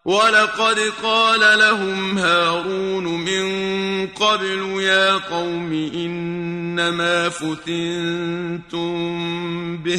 ولقد قال لهم هارون من قبل يا قوم إنما فتنتم به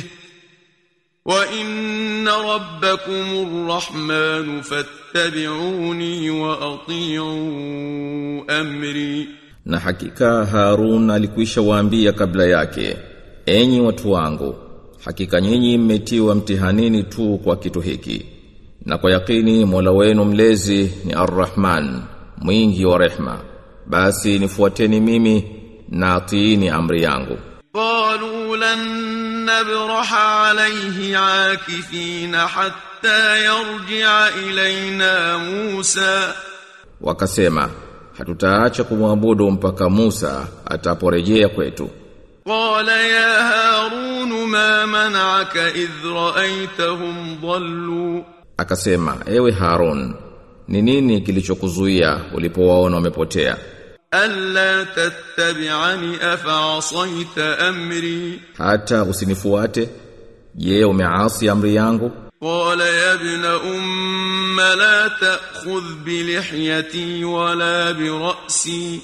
وإن ربكم الرحمن فاتبعوني وأطيعوا أمري Na hakika Harun alikwisha waambia kabla yake, enyi watu wangu, hakika nyinyi mmetiwa mtihanini tu kwa kitu hiki. Na kwa yakini Mola wenu mlezi ni Ar-Rahman, mwingi wa rehma. Basi nifuateni mimi na atiini amri yangu. قالوا لن نبرح عليه عاكفين حتى يرجع إلينا موسى Wakasema, hatutaacha kumwabudu mpaka Musa ataporejea kwetu. قال يا هارون ما منعك إذ رأيتهم ضلوا Akasema, ewe Harun, ni nini kilichokuzuia ulipowaona wamepotea? ألا تتبعني أفعصيت أمري Hata usinifuate? Je, umeasi amri yangu? قال يا ابن أم لا تأخذ بلحيتي ولا برأسي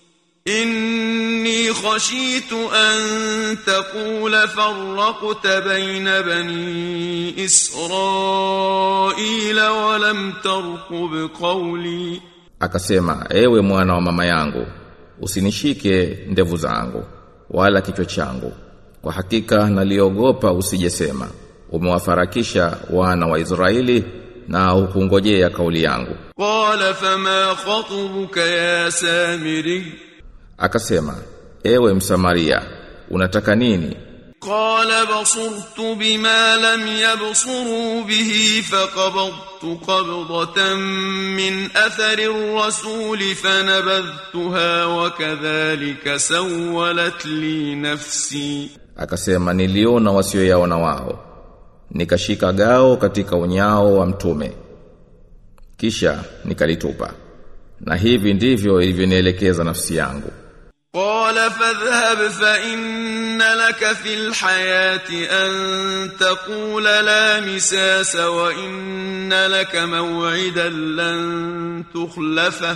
إني خشيت أن تقول فرقت بين بني إسرائيل ولم ترقب قولي Akasema, ewe mwana wa mama yangu, usinishike ndevu zangu, wala kichwa changu. Kwa hakika naliogopa usijesema, umewafarakisha wana wa Israeli na hukungojea kauli yangu. قال فما خطبك يا سامري Akasema, ewe Msamaria, unataka nini? قال بصرت بما لم يبصروا به فقبضت قبضة من أثر الرسول فنبذتها وكذلك سولت لي نفسي Akasema, niliona wasioyaona wao. Nikashika gao katika unyao wa mtume. Kisha nikalitupa. Na hivi ndivyo ilivyonielekeza nafsi yangu. قال فاذهب فإن لك في الحياة أن تقول لا مساس وإن لك موعدا لن تخلفه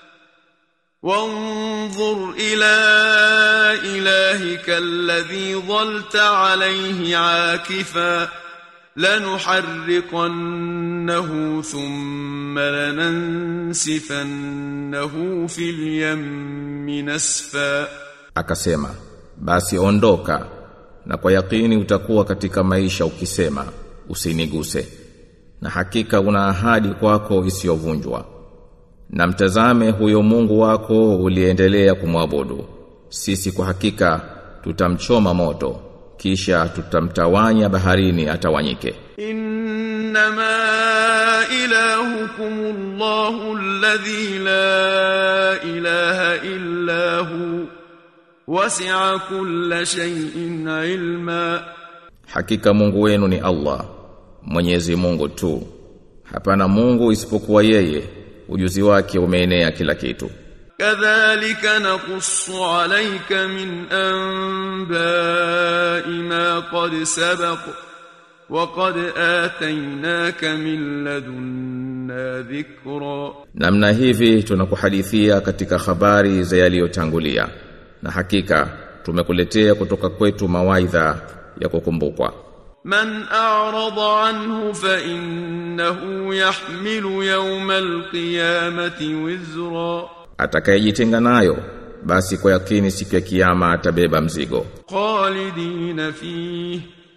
وانظر إلى إلهك الذي ظلت عليه عاكفا لنحرقنه ثم لننسفنه في اليم نسفا Akasema, basi ondoka na kwa yakini utakuwa katika maisha ukisema usiniguse. Na hakika una ahadi kwako isiyovunjwa. Na mtazame huyo Mungu wako uliendelea kumwabudu. Sisi kwa hakika tutamchoma moto kisha tutamtawanya baharini atawanyike. إنما إلهكم الله الذي لا إله إلا هو وسع كل شيء علما Hakika Mungu wenu ni Allah, Mwenyezi Mungu tu. Hapana isipokuwa yeye, ujuzi wake umeenea kila kitu. كذلك نقص عليك من أنباء ما قد سبق وقد آتيناك من لدنا ذكرا Namna hivi tunakuhadithia katika habari za yaliyotangulia. Na hakika tumekuletea kutoka kwetu mawaidha ya kukumbukwa. من أعرض عنه فإنه يحمل يوم القيامة وزرا Atakayejitenga nayo basi kwa yakini siku ya kiyama atabeba mzigo. خالدين فيه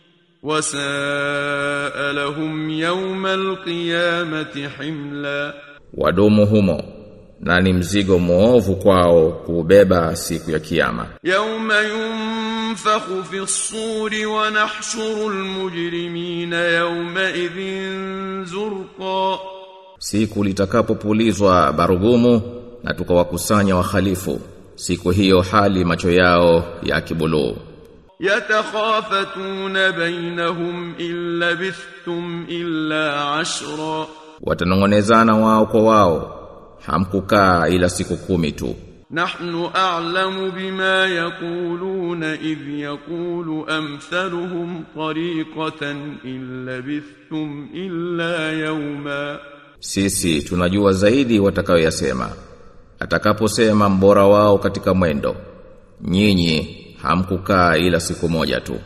وساء لهم يوم القيامة حملا Wadumu humo na ni mzigo muovu kwao kuubeba siku ya kiyama. يوم ينفخ في الصور ونحشر المجرمين يومئذ زرقا Siku litakapopulizwa barugumu na tukawakusanya wahalifu, siku hiyo hali macho yao ya kibuluu. يتخافتون بينهم إن لبثتم إلا عشرا Watanongonezana wao kwa wao, hamkukaa ila siku kumi tu. نحن أعلم بما يقولون إذ يقول أمثلهم طريقة إن لبثتم إلا يوما Sisi tunajua zaidi watakayoyasema. Atakaposema mbora wao katika mwendo. Nyinyi hamkukaa ila siku moja tu.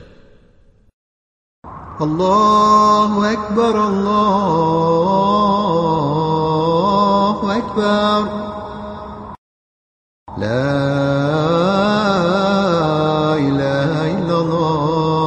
الله أكبر الله أكبر لا إله إلا الله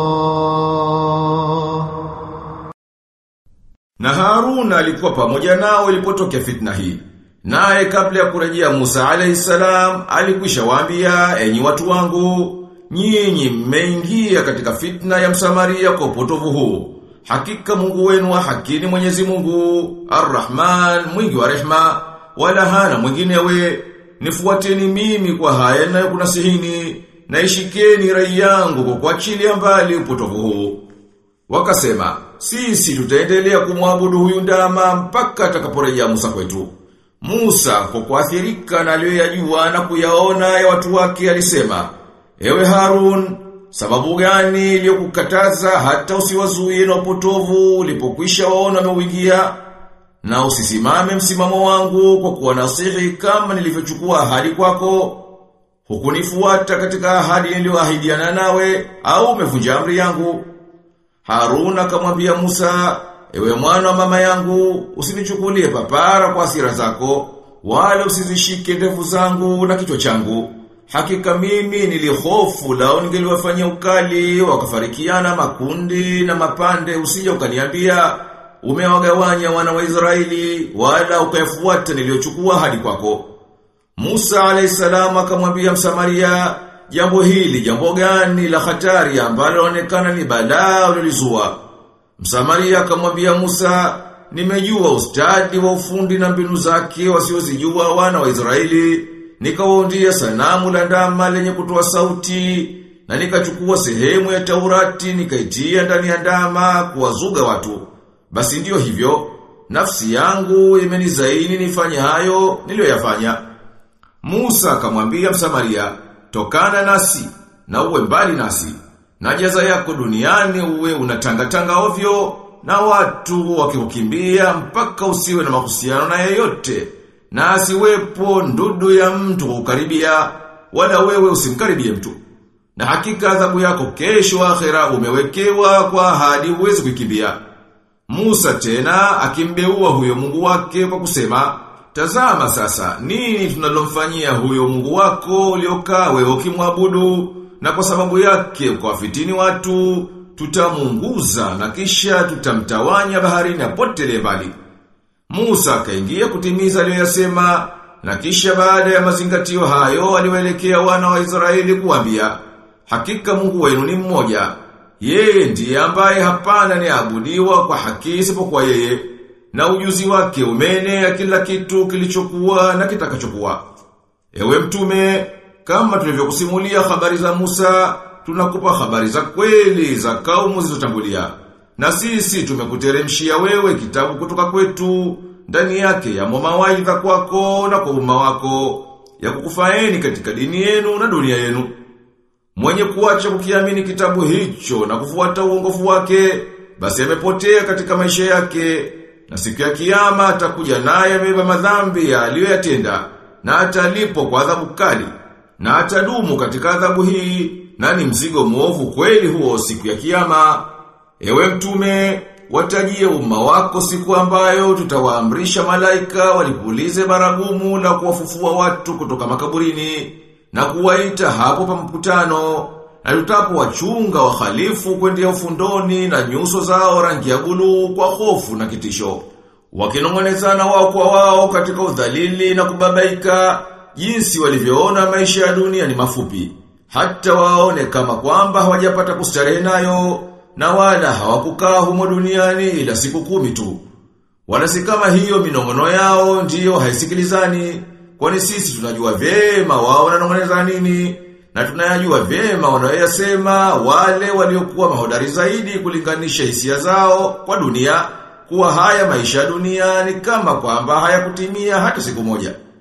Na Haruna alikuwa pamoja nao ilipotokea fitna hii. Naye kabla ya kurejea Musa alayhi salam alikwisha waambia enyi watu wangu nyinyi mmeingia katika fitna ya Msamaria kwa upotovu huu. Hakika Mungu wenu wa haki ni Mwenyezi Mungu, Ar-Rahman, mwingi wa rehma, wala hana mwinginewe. Nifuateni mimi kwa haya ninayokunasihini, na ishikeni rai yangu kwa kuachilia mbali upotovu huu. Wakasema, sisi tutaendelea kumwabudu huyu ndama mpaka atakaporejea Musa kwetu. Musa kwa kuathirika na aliyoyajua na kuyaona ya watu wake alisema, Ewe Harun, sababu gani iliyokukataza hata usiwazuie na upotovu ulipokwisha waona wameuingia? Na usisimame msimamo wangu kwa kuwa nasihi kama nilivyochukua ahadi kwako. Hukunifuata katika ahadi niliyoahidiana nawe au umevunja amri yangu. Harun akamwambia Musa, ewe mwana wa mama yangu, usinichukulie papara kwa hasira zako, wala usizishike ndevu zangu na kichwa changu. Hakika mimi nilihofu lao ningeliwafanyia ukali, wakafarikiana makundi na mapande usije ukaniambia umewagawanya wana wa Israeli, wala ukayafuata niliyochukua hadi kwako. Musa alayhisalam akamwambia Msamaria, jambo hili jambo gani la hatari ambalo linaonekana ni balaa ulilizua. Msamaria akamwambia Musa, nimejua ustadi wa ufundi na mbinu zake wasiozijua wana wa Israeli, nikawaundia sanamu la ndama lenye kutoa sauti, na nikachukua sehemu ya Taurati nikaitia ndani ya ndama kuwazuga watu. Basi ndiyo hivyo, nafsi yangu imenizaini nifanye hayo niliyoyafanya. Musa akamwambia Msamaria, tokana nasi na uwe mbali nasi. Na jaza yako duniani uwe unatangatanga ovyo na watu wakikukimbia mpaka usiwe na mahusiano na yeyote. Na asiwepo ndudu ya mtu kukaribia wala wewe usimkaribie mtu. Na hakika adhabu yako kesho akhera umewekewa kwa ahadi huwezi kukimbia. Musa tena akimbeua huyo Mungu wake kwa kusema, Tazama sasa, nini tunalomfanyia huyo Mungu wako uliokaa wewe ukimwabudu na kwa sababu yake ukawafitini watu, tutamunguza na kisha tutamtawanya baharini apotelee mbali. Musa akaingia kutimiza aliyoyasema na kisha baada ya mazingatio hayo aliwaelekea wana wa Israeli kuambia, hakika Mungu wenu ni mmoja. Yeye ndiye ambaye hapana ni abudiwa kwa haki isipokuwa yeye na ujuzi wake umeenea kila kitu kilichokuwa na kitakachokuwa. Ewe mtume, kama tulivyokusimulia habari za Musa, tunakupa habari za kweli za kaumu zilizotangulia. Na sisi tumekuteremshia wewe kitabu kutoka kwetu, ndani yake ya mawaidha kwako na kwa umma wako, ya kukufaeni katika dini yenu na dunia yenu. Mwenye kuacha kukiamini kitabu hicho na kufuata uongofu wake, basi amepotea katika maisha yake. Na siku ya kiyama atakuja naye amebeba madhambi aliyoyatenda na atalipo kwa adhabu kali na atadumu katika adhabu hii na ni mzigo mwovu kweli huo siku ya kiyama. Ewe mtume, watajie umma wako siku ambayo tutawaamrisha malaika walipulize baragumu la kuwafufua watu kutoka makaburini na kuwaita hapo pa mkutano na tutapo wachunga wahalifu kwendea ufundoni na nyuso zao rangi ya buluu kwa hofu na kitisho. Wakinongonezana wao kwa wao katika udhalili na kubabaika, jinsi walivyoona maisha ya dunia ni mafupi. Hata waone kama kwamba hawajapata kustarehe nayo, na wala hawakukaa humo duniani ila siku kumi tu. Wala si kama hiyo minongono yao ndiyo haisikilizani, kwani sisi tunajua vyema wao wananongoneza nini, na tunayajua vyema wanayoyasema wale waliokuwa mahodari zaidi kulinganisha hisia zao kwa dunia kuwa haya maisha ya dunia ni kama kwamba hayakutimia hata siku moja.